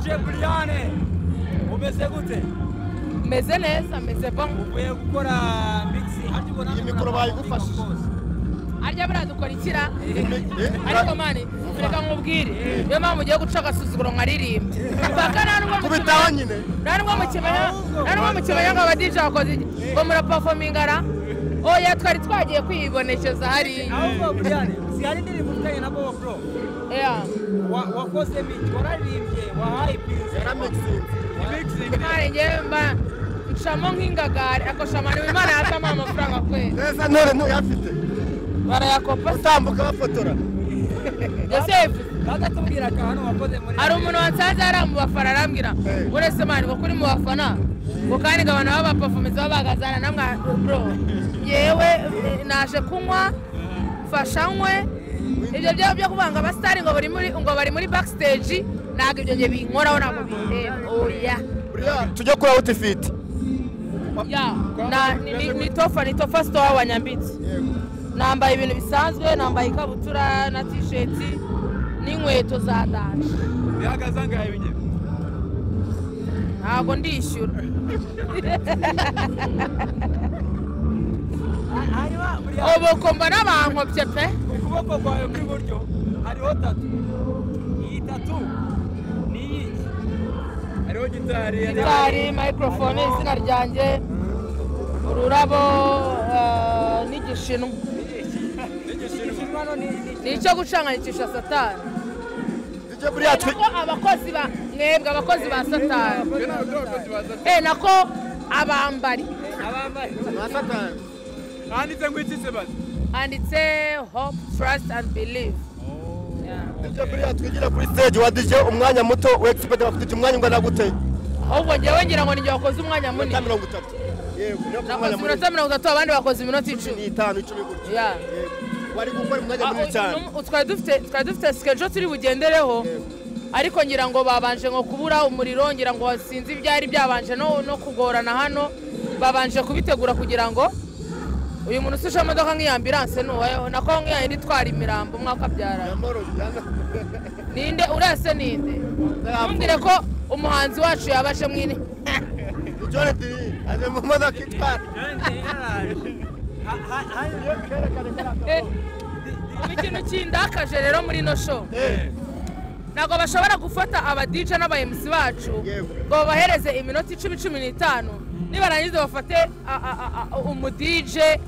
buriyane umeze gute meze neza meze bo uvuye gukora migisi ariko Iyi mikoro bayigufashije? arya buriya dukora ikira Eh, ariko mani reka nkubwire niyo mpamvu ugiye guca agasuzuguro nkaririmba mpaka nta n'ubwo mu kubitaho kibaya- nyine nta n'ubwo mu kibaya nta n'ubwo mu kibaya ngo abadije bakoze iki ngo murapafominga ra oya twari twagiye kwiyibonekeza hariya ahubwo buriyane si hari indirimbo ufitanye na bobo bro Yeah. Wa- wakoze migi wararirimbye wahayipinze yaramixinze Mare njyewe mba ncamo nk'ingagari akosha amani imana yatama amafaranga kwezi neza ntore ntuyafite barayakopa se utambuka bafotora yosefu bakatubwiraga hano wakoze muri hari umuntu wansanze yari mu bafana arambwira Eh. uretse mani ngo kuri mu bafana ngo kandi ngo abantu b'abapafumizi baba bagazana namwe bro yewe eh, naje kunywa mfasha nywe ibyo byo byo kubanga abasitari ngo bari muri ngo bari muri backstage ntabwo ibyo ngiye binkoraho ntabwo bindeba oya buriya tujye kuri awutifiti ya na- ni- ni- ni tofa ni tofa sitowa wa nyambitsi nambaye ibintu bisanzwe nambaye ikabutura na tisheti n'inkweto za danje bihagaze angahe binyere ntabwo ndishyura hariho buriyane ubu kumva n'abankobye pe ukuboko kwawe kw'iburyo hariho tatu iyi tatu ni iyi hariho gitari gitari mayikorofone izina ryanjye ururabo eh, n'igishinwa igishinwa no ni ni- ni icyo gucanganicisha satani tujye buriya twi nako abakozi ba mwebwe abakozi ba satani eh, nako abambari abambaye satani handitse ngo iki se basi handitse hope trust and believe tujye buriya twigire kuri stage wa dj umwanya muto we expect bafite umwanya ungana gute ahubwo njyewe ngira ngo nijye wakoze umwanya munini iminota mirongo itatu yego niyo ku nakoze mwanya munini iminota mirongo itatu abandi bakoze iminota ni icumi itanu icumi gutya Ya. Yego. wari gukora umwanya Ah, munini cyane uyu- twari dufite twari dufite sikejo turi bugendereho ariko ngira ngo babanje ngo kubura umuriro ngira ngo sinzi ibyari byabanje no, no kugorana hano babanje kubitegura kugira ngo uyu muntu usuje imodoka nk'iya ambiranse nuwayeho nako nk'iya yindi itwara imirambo umwaka byara yamoro yana ninde urese ninde Ntabwo. ntumbwire ko umuhanzi wacu yabaje mwini ujyane diri ari mu modoka itwara kandi yaraje Ha- ha- hari- Eh, haba ikintu kindakaje rero muri ino show Eh, ntabwo bashobora gufata abadije n'abayemusi bacu Yego. ngo babahereze iminota icumi cumi n'itanu nibarangiza bafate a- a- a- a- umudije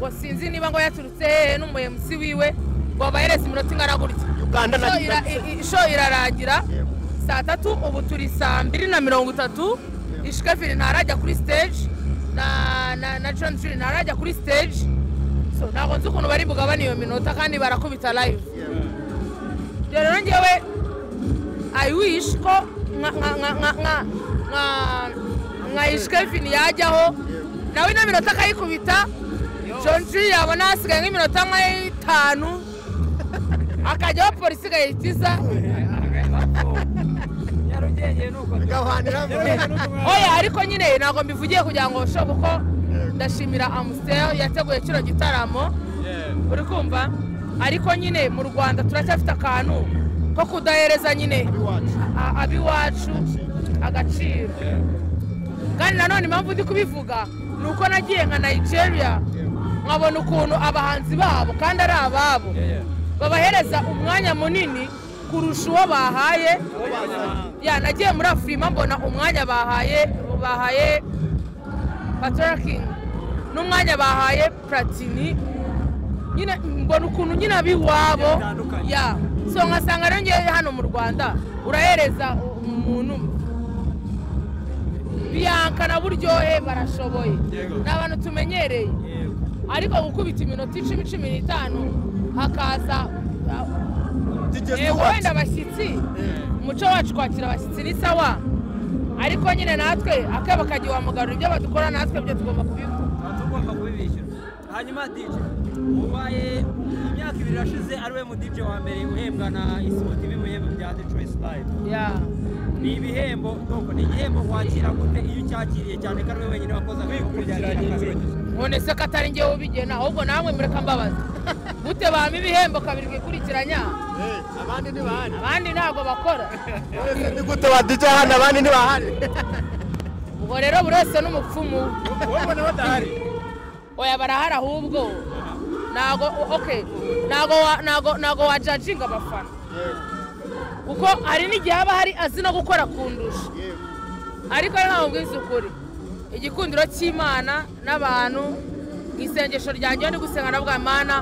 ngo sinzi niba ngo yaturutse hehe n'umuyemusi wiwe ngo babahereze iminota ingana gutya uganda na Show ira- i- i- show irarangira Yego. saa tatu ubu turi saa mbiri na mirongo itatu ishikaviri ntarajya kuri stage na na na john jiri ntarajya kuri stage so ntabwo nzi ukuntu bari bugabane iyo minota kandi barakubita live ibyo rero ngewe i wish ko nka nka nka nka nka nka nka ishikaviri yajyaho nawe ino minota akayikubita john jiri yabona hasigaye nk'iminota nk'itanu akajyaho polisi igahita nyarugenge ni uko gahanira mu oya ariko nyine ntabwo mbivugiye kugira ngo bushe kuko ndashimira amusiteri yateguye kino gitaramo uri kumva ariko nyine mu rwanda turacyafite akantu ko kudahereza nyine iwacu a- ab'iwacu agaciro kandi nanone impamvu ndi kubivuga ni uko nagiye nka nigeria nkabona ukuntu abahanzi babo kandi ari ababo babahereza umwanya munini kurusha uwo bahaye ya nagiye muri afurima mbona umwanya bahaye bahaye patora kingi n'umwanya bahaye platini nyine mbona ukuntu nyine ab'iwabo Bitandukanye. ya so nkasanga rero ngewe hano mu rwanda urahereza umuntu biyanka na buryohe barashoboye Yego. ni abantu tumenyereye Yego. ariko gukubita iminota icumi cumi n'itanu hakaza Eh, dj wenda stewart abashyitsi umuco wacu kwakira abashyitsi ni sawa ariko nyine natwe akebo kagiye wamugarura ibyo badukora natwe byo tugomba kubikora tuba tugomba kubibishyura hanyuma dj ubaye imyaka ibiri irashize ari we mudj wa mbere uhembwa na isoti b'ibihembo bya detroit live ni ibihembo nuko ni igihembo wakira gute iyo ucyakiriye cyane ko ari we wenyine wakoze agakorwa Wikurikiranye byakira inzira. none se ko atari ngewe ubigena ahubwo namwe mureka mbabaza gute bampa ibihembo kabiri bikurikiranya abandi ni bahari abandi ntabwo bakora wese ni gute badijya hano abandi ni bahari ubwo rero buri wese n'umupfumu we. wowe ubona badahari oya barahari ahubwo ntago okay ntago wa- ntago ntago wajajinga abafana kuko hari n'igihe haba hari azi no gukora kundusha ariko ntawe ubwiza ukuri igikundiro cy'imana n'abantu mu isengesho ryanjye iyo ndi gusenga na bwa mana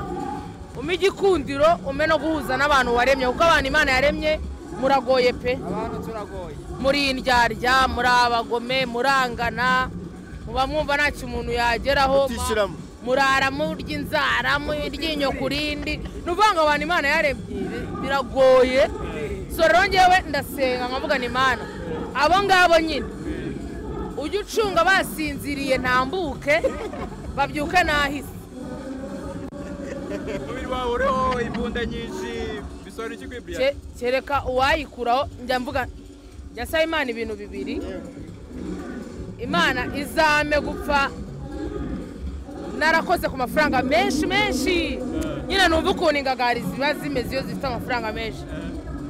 umpe igikundiro umpe no guhuza n'abantu waremye kuko abantu imana yaremye muragoye pe abantu turagoye muri indyarya muri abagome murangana muba mwumva ntacyo umuntu yageraho Mutishyiramo. murara murya inzara muryinyo ku rindi ni ukuvuga ngo abantu imana yaremye bi- biragoye so rero ngewe ndasenga nkavuga ni imana abo ngabo nyine ujye ucunga basinziriye ntambuke babyuke nahise umubiri wawe uriho imbunda nyinshi bisobanura iki kuri Ke- buriyani kereka uwayikuraho njya mvuga njya nsaba imana ibintu bibiri imana izame gupfa narakoze ku mafaranga menshi menshi nyine numva ukuntu ingagari ziba zimeze iyo zifite amafaranga menshi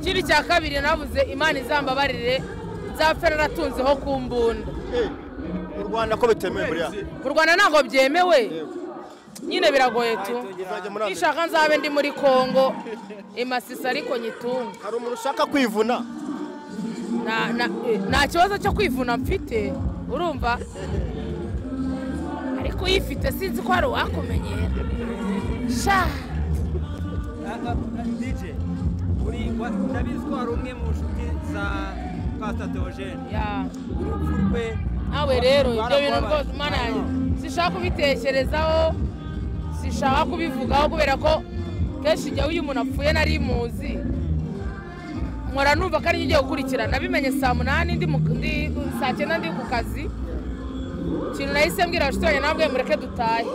ikindi cya kabiri nabuze imana izambabarire nzapfa naratunzeho ku mbunda mu rwanda ko bitemewe buriya mu rwanda ntabwo byemewe nyine biragoye tu Uzajya muri Amerika. nishaka nzabe ndi muri kongo imasisi ariko nyitunga hari umuntu ushaka kwivuna Na- na- eh, nta kibazo cyo kwivuna mfite urumva ariko uyifite sinzi ko hari uwakumenyera sha dj uri wa- ndabizi ko hari umwe mu nshuti za pasita teogene ya urupfu rwe nawe rero ibyo bintu rwarakubabaje. rwose mana yanjye sishaka kubitekerezaho sishaka kubivugaho kubera ko kenshi igihe iyo umuntu apfuye nari muzi nkora numva ko ari ugiye gukurikirana nabimenye saa munani ndi mu- ndi saa cyenda ndi ku kazi ikintu nahise mbwira abashitanyi nabwe mureke dutahe